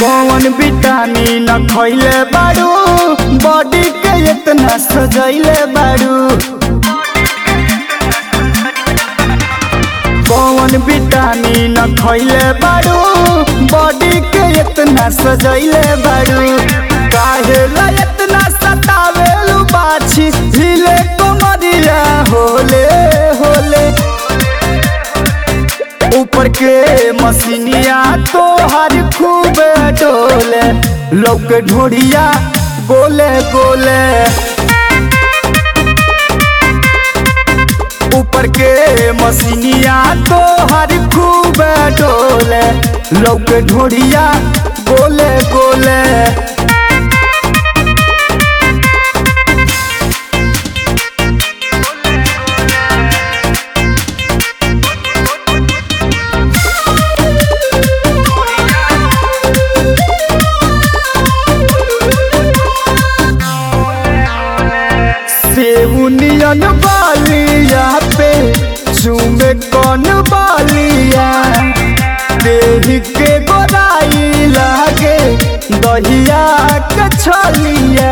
कौन विटामिन खैले बारू बॉडी के इतना सजैले बारू कौन विटामिन खैले बारू बॉडी के इतना सजैले बारू काहे ला इतना सतावेलू बाछी हिले कमरिया होले होले ऊपर के मसीनिया तो हर खूब डोले लोग ढोड़िया गोले गोले ऊपर के मसीनिया तो हर खूब डोले लोग ढोड़िया गोले गोले सेउनियन बालिया पे चूमे कौन बालिया देह के गोराई लागे दहिया के छलिया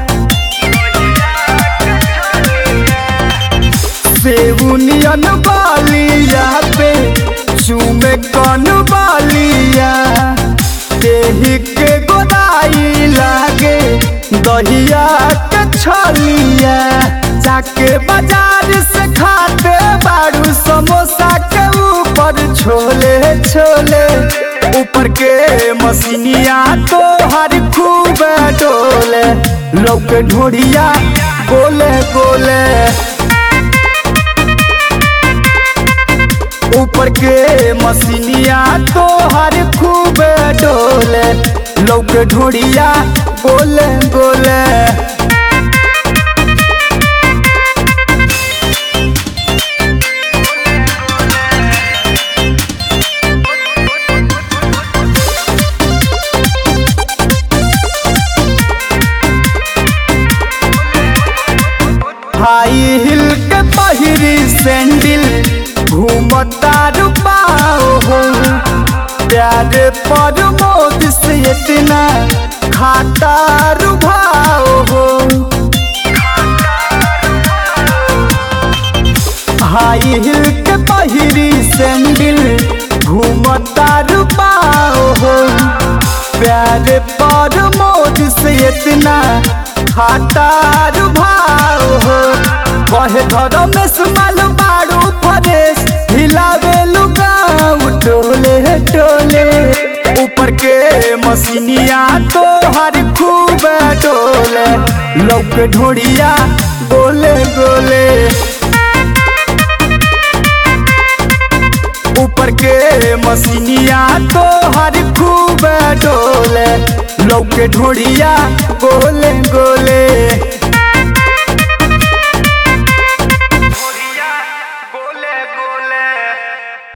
सेउनियन बालिया पे चूमे कौन बालिया देह के गोराई लागे दहिया के छलिया जाके बाजार से खाते बारू समोसा के ऊपर छोले छोले ऊपर के मसीनिया तो हर खूब डोले लोग ढोड़िया गोले गोले ऊपर के मसीनिया तो हर खूब डोले लोग ढोड़िया गोले गोले हाई हिल के पहिरी सैंडल घूमता रुपाओ हो प्यार पर मोद से इतना खाता रुभाओ हो हाई हिल के पहिरी सैंडल घूमता रुपाओ हो प्यार पर मोद से इतना खाता रुभाओ हो कहे घर में सुमाल बारू फरेश हिलावे लुगाऊ टोले टोले ऊपर के मसीनिया तो हर खूब डोले लोग ढोड़िया गोले गोले ऊपर के मसीनिया तो हर खूब डोले लोग ढोड़िया गोले गोले